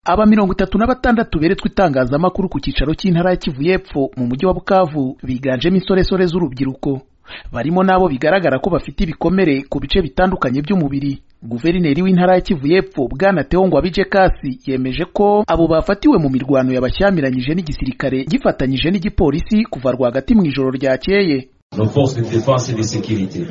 aba mirongo itatu na batandatu beretswe itangazamakuru ku cyicaro cy'intara ya kivu y'epfo mu mujyi wa bukavu biganjemo insoresore z'urubyiruko barimo n'abo bigaragara ko bafite ibikomere ku bice bitandukanye by'umubiri guverineri w'intara ya kivu y'epfo bwana teongwa bije kasi yemeje ko abo bafatiwe mu mirwano yabashyamiranyije n'igisirikare gifatanyije n'igipolisi kuva rwagati mu ijoro ryakeye Nos forces de défense et de sécurité,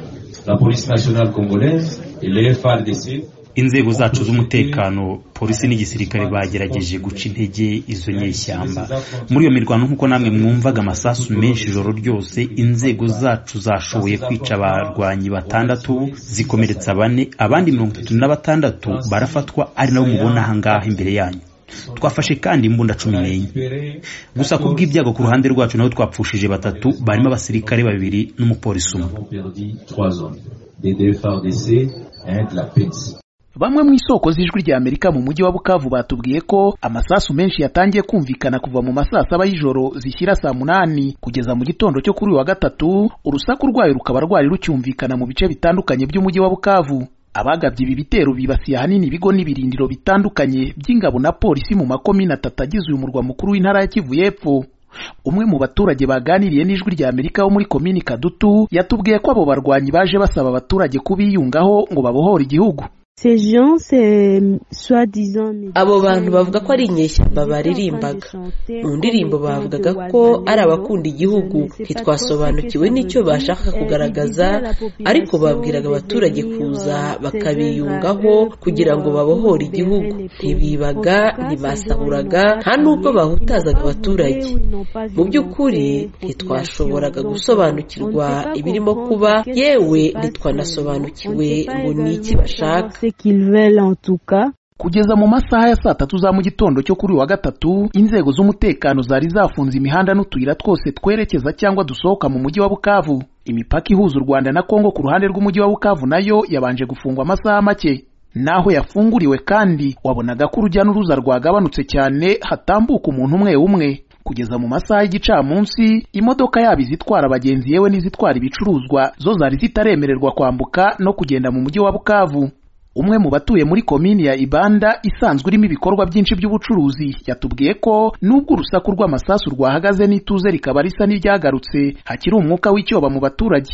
la police nationale congolaise et les FARDC inzego zacu z'umutekano polisi n'igisirikare bagerageje guca intege izo nyeshyamba muri iyo mirwano nk'uko namwe mwumvaga amasasu menshi ijoro ryose inzego zacu zashoboye kwica abarwanyi batandatu zikomeretsa bane abandi mirongo itatu na batandatu barafatwa ari nabo mubona aha ngaha imbere yanyu twafashe kandi imbunda cumi n'enye gusa ku bw'ibyago ku ruhande rwacu nabo twapfushije batatu barimo abasirikare babiri n'umupolisi Nous umwe avons perdu trois hommes, des deux FARDC et un de la PENSI. bamwe mu isoko z'ijwi ry'amerika mu mujyi wa bukavu batubwiye ko amasasu menshi yatangiye kumvikana kuva mu masaa saba y'ijoro zishyira saa munani kugeza mu gitondo cyo kuri uyu wa gatatu urusaku rwayo rukaba rwari rucyumvikana mu bice bitandukanye by'umujyi wa bukavu abagabye ibi bitero bibasiye ahanini ibigo n'ibirindiro bitandukanye by'ingabo na polisi mu makomine atatu agize uyu murwa mukuru w'intara ya kivu y'epfo umwe mu baturage baganiriye n'ijwi rya amerika wo muri komini kadutu yatubwiye ko abo barwanyi baje basaba abaturage kubiyungaho ngo babohore igihugu Ces gens, c'est soi-disant. Abo bantu bavuga ko ari inyeshyamba baririmbaga mu ndirimbo bavugaga ko ari abakunda igihugu ntitwasobanukiwe n'icyo bashaka kugaragaza ariko babwiraga abaturage kuza bakabiyungaho kugira ngo babohore igihugu ntibibaga ntibasahuraga nta n'ubwo bahutazaga abaturage mu by'ukuri ntitwashoboraga gusobanukirwa ibirimo kuba yewe ntitwanasobanukiwe ngo ni iki bashaka Ce qu'ils veulent en tout cas. Kugeza mu masaha ya saa tatu za mu gitondo cyo kuri uyu wa gatatu, inzego z'umutekano zari zafunze imihanda n'utuyira twose twerekeza cyangwa dusohoka mu mujyi wa Bukavu. Imipaka ihuza u Rwanda na Kongo ku ruhande rw'umujyi wa Bukavu nayo yabanje gufungwa amasaha make. Naho yafunguriwe kandi wabonaga ko urujya n'uruza rwagabanutse cyane hatambuka umuntu umwe umwe. Kugeza mu masaha y'igicamunsi, imodoka yaba izitwara abagenzi yewe n'izitwara ibicuruzwa zo zari zitaremererwa kwambuka no kugenda mu mujyi wa Bukavu. umwe mu batuye muri komini ya ibanda isanzwe irimo ibikorwa byinshi by'ubucuruzi yatubwiye ko nubwo urusaku rw'amasasu rwahagaze n'ituze rikaba risa n'iryagarutse hakiri umwuka w'icyoba mu baturage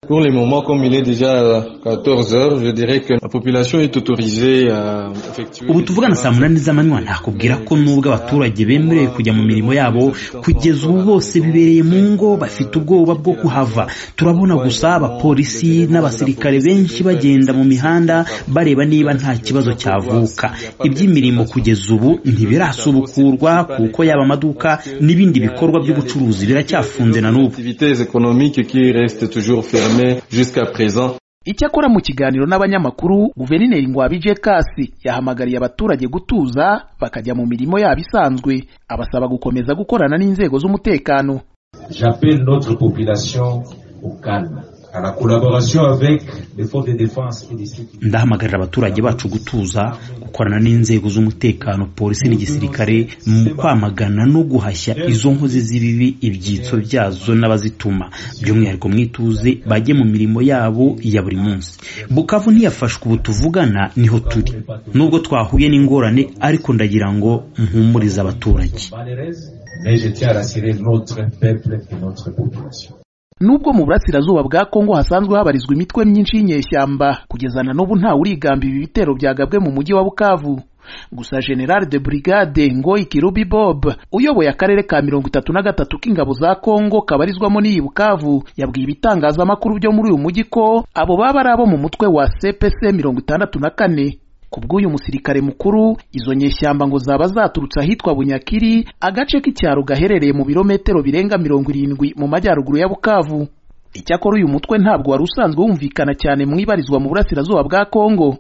Pour le moment, comme il est déjà 14 heures, je dirais que la population est autorisée à effectuer... ubu tuvugana saa munani z'amanywa nakubwira ko nubwo abaturage bemerewe kujya mu mirimo yabo kugeza ubu bose bibereye mu ngo bafite ubwoba bwo kuhava turabona gusa abapolisi n'abasirikare benshi bagenda mu mihanda bareba niba nta kibazo cyavuka iby'imirimo kugeza ubu ntibirasubukurwa kuko yaba amaduka n'ibindi bikorwa by'ubucuruzi biracyafunze na n'ubu activités économiques qui restent toujours fermées jusqu'à présent. icyakora mu kiganiro n'abanyamakuru guverineri ngwabije kasi yahamagariye abaturage gutuza bakajya mu mirimo yabo isanzwe abasaba gukomeza gukorana n'inzego z'umutekano J'appelle notre population au calme, à la collaboration avec les forces de défense et de sécurité. ndahamagarira abaturage bacu gutuza gukorana n'inzego z'umutekano polisi n'igisirikare mu kwamagana no guhashya izo nkozi z'ibibi ibyitso byazo n'abazituma by'umwihariko mwituze bajye mu mirimo yabo ya buri munsi bukavu ntiyafashwe ubu tuvugana niho turi nubwo twahuye n'ingorane ariko ndagira ngo mpumurize abaturage Malheureuse, mais je tiens à rassurer notre peuple et notre population. nubwo mu burasirazuba bwa kongo hasanzwe habarizwa imitwe myinshi y'inyeshyamba kugeza na n'ubu ntawe urigamba ibi bitero byagabwe mu mujyi wa bukavu gusa general de brigade ngoyi kirubi bob uyoboye akarere ka mirongo itatu na gatatu k'ingabo za kongo kabarizwamo n'iyi bukavu yabwiye ibitangazamakuru byo muri uyu mujyi ko abo baba ari abo mu mutwe wa cpc mirongo itandatu na kane ku bw'uyu musirikare mukuru izo nyeshyamba ngo zaba zaturutse ahitwa bunyakiri agace k'icyaro gaherereye mu birometero birenga mirongo irindwi mu majyaruguru ya bukavu icyakora uyu mutwe ntabwo wari usanzwe wumvikana cyane mu ibarizwa mu burasirazuba bwa kongo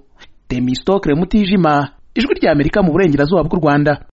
temistokre mutijima ijwi ry'amerika mu burengerazuba bw'u rwanda